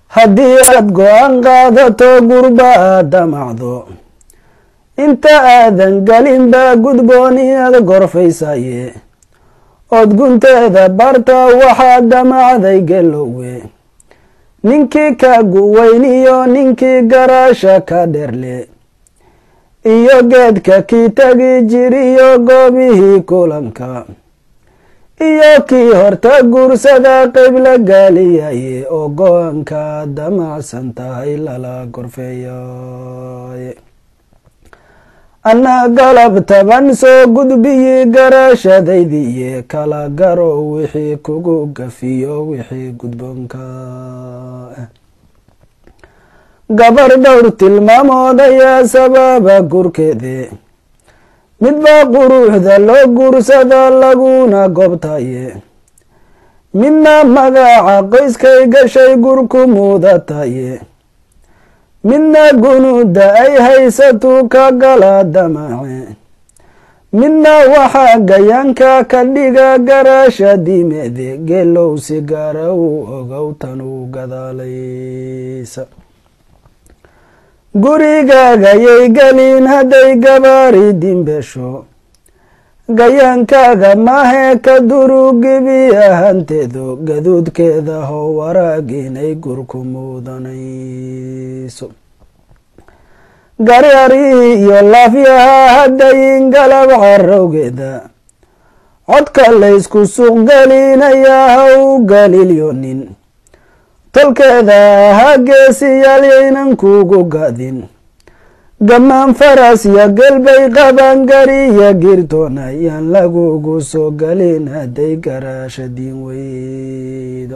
haddii aad go-aan qaadato gurba aad damacdo inta aadan gelinba gudboon inaad gorfaysaye ood gunteeda barta waxaad damacday gelowe ninkii ka guweyn iyo ninkii garaasha ka dherle iyo geedka kii tagi jiriyo goobihii kulanka iyo kii horta guursada qayb la gaaliyaye oo go-aanka damacsan tahay lala gorfeeyaye anna galab taban soo gudbiyi garaashadaydiiye kala garo wixii kugu gafiyo wixii gudboonka gabar dhowr tilmaamood ayaa sababa gurkeede midba quruxda loo guursada laguna goobtaye midna magaca qoyskay gashay gurku muudataye midna gunuuda ay haysatu ka gala damace midna waxaa gayaanka ka dhiga garaasha dimeede geelow si gaara uu ogow tan uu gadaalaysa gurigaagayay gelin hadday gabaari dimbesho gayaankaaga mahee ka durugibi ahanteedu gaduudkeeda how waraag inay gurku muudanayso garyarihii iyo laafyaha haddayin galab carowgeeda codka laysku suuq gelinayaa ha u galilyonin tolkeeda ahaa geesiyaal yaynan kugu gadin gammaan faras yo gelbay qaban gariya girtoona yaan lagugu soo gelin hadday garaasha diin weydo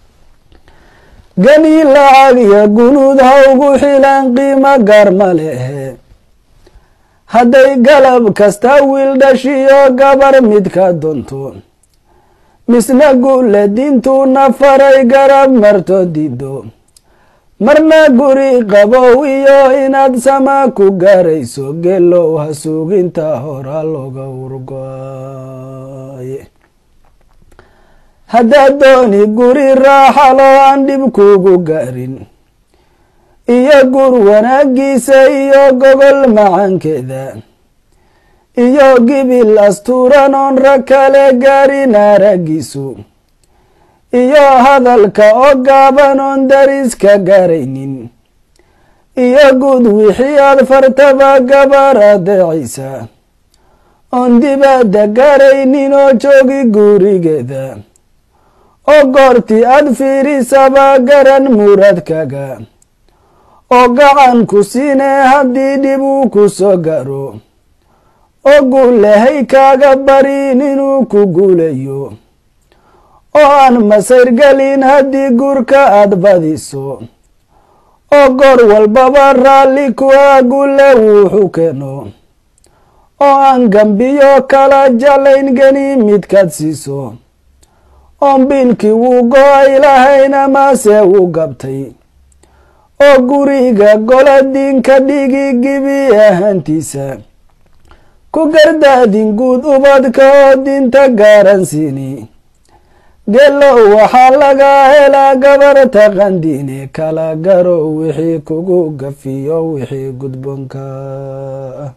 gani lacag iyo gunuud ha ugu xilaan qiimo gaar ma lehe hadday galab kasta wiil dhashiyo gabar mid ka donto misna guule diintuuna faray garab marto dido marna guri qabow iyo inaad sama ku gaarayso geelow ha suuginta hora looga urgoaye haddaad dooni guri raaxalo aan dhib kugu gaarin iyo gur wanaagiisa iyo gogol macankeeda iyo gibil astuuran oon rag kale gaarin araggiisu iyo hadalka oo gaaban oon dariska gaaraynin iyo guud wixii aad fartaba gabar adeecaysa oon dibadda gaaraynin oo joogi gurigeeda oo goortii aad fiirisaba garan muradkaga oo gacan ku siinee haddii dhib uu ku soo garo oo guulahay kaaga barin inuu ku guulayo oo aan masayrgelin haddii guurka aad badiso oo goor walbaba raalli kuwa guule wuxuu keeno oo aan gambiyo kala jalayn geni midkaad siiso oon biilkii wuu go-ay lahayn amase wuu gabtay oo guriga gola diinka dhigi gibi ahaantiisa ku gardaadin guud ubadka oo diinta gaaran siini geelow waxaa laga helaa gabar taqandiine kala garo wixii kugu gafiyo wixii gudboonka ah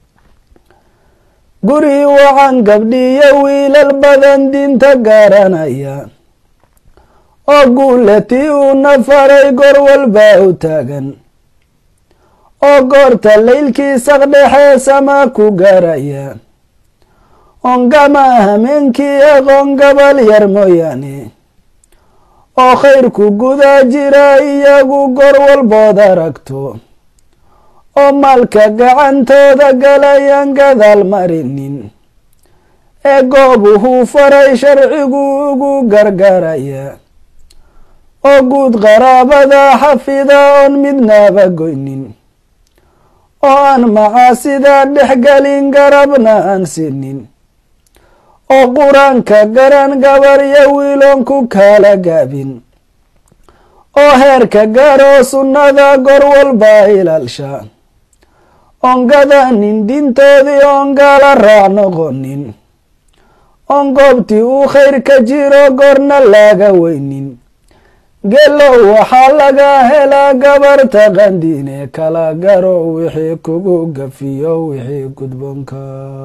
guri waxaan gabdhiyo wiilal badan diinta gaaranaya oo guulatii uuna faray goor walba u taagan oo goorta laylkii saqdhexe sama ku gaaraya ongama hameenkii aqoon gabal yar mooyaane oo khayrku guda jira iyagu goor walbood aragto oo maalka gacantooda galayaan gadaal marinin ee goobuhuu faray sharcigu ugu gargaaraya oo guud qaraabada xafida oon midnaba goynin oo aan macaasida dhexgelin garabna aan sinin oo qur-aanka garan gabaryo wiiloon ku kala gaabin oo heerka garo sunnada gor walba ilaalsha oon gadanin diintoodii oon gaala raac noqonin oon goobtii uu khayr ka jiro goorna laga weynin gelow waxaa laga helaa gabarta qandiine kala garo wixii kugu gafiyo wixii gudboonka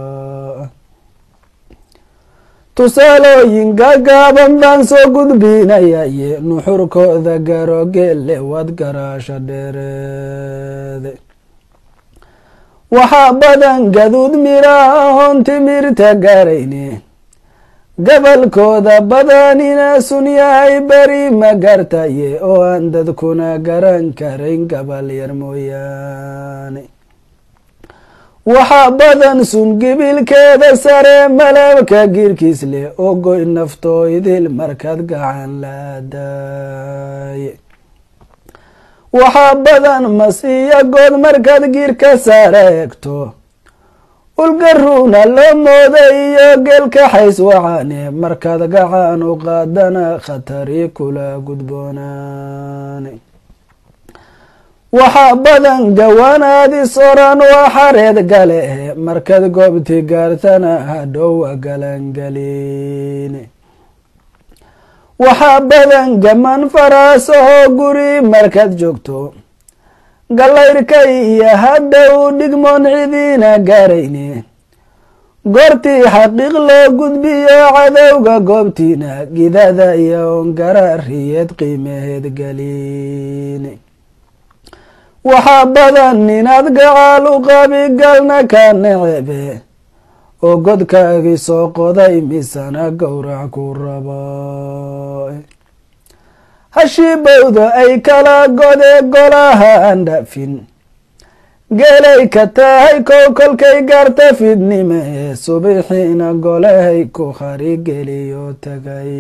tusaalooyinka gaaban baan soo gudbinayaye nuxurkooda garo geelle wad garaasha dheereede waxaa badan gaduud miraha hoon timirta garayne gabalkooda badanina sun yahay beri ma gartaye oo aan dadkuna garan karayn gabal yar mooyaane waxaa badan sun gibilkeeda sare malabka girkiis leh oo goy naftoo idil markaad gacan laadaaye waxaa badan mas iyo good markaad girka sare egto ulgaruuna loo mooda iyo geelka xays wacane markaad gacan u qaadana khatari kula gudboonaane waxaa badan gawaanaadis oran waa xareed gale markaad goobti gaartana hadhowa galangeline waxaa badan gaman faraasahoo guri markaad joogto gallayrka iyo hadhow dhigmoon cidiina gaarayne goortii xaqiiq loo gudbiyo cadowga goobtiina gidada iyo ongaraariyeed qiimaheed galine waxaa badan inaad gacaal u qabi galna ka necebe oo godkaagii soo qoday misana gowrac ku raba hashiibowda ay kala gode golaha aan dhafin geelay ka tahay kow kolkay gaarta fidnime ee subixiina golahay ku harigeliyo tagay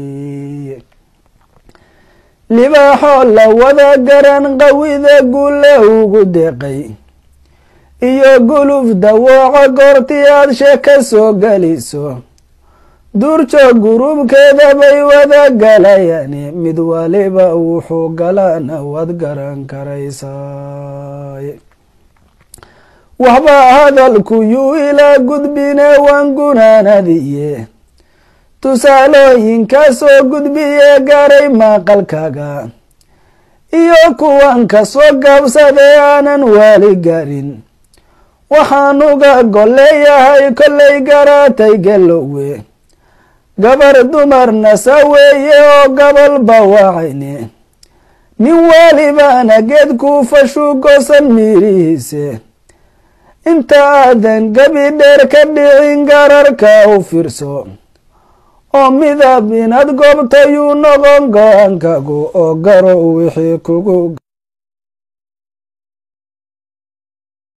libaaxoo la wada garan qawida gulle ugu deeqay iyo guluf dawooca goortii aad sheeka soo geliso duurjoog gurubkeeda bay wada galayane mid waliba wuxuu galana waad garan karaysaay waxba hadalku yuu ilaa gudbine waan gunaanadiye tusaalooyinka soo gudbiye gaaray maqalkaga iyo kuwan ka soo gaabsaday aanan waali garin waxaan uga golleeyahay kollay garaatay gelowe gabar dumarna saweeye oo gabal bawaacayne nin waalibana geed kuu fashu goosan miirihiise inta aadan gabi dheer ka dhicin gararka u fiirso oo midab inaad goobtayuu noqon go-aankagu oo garo wixii kugu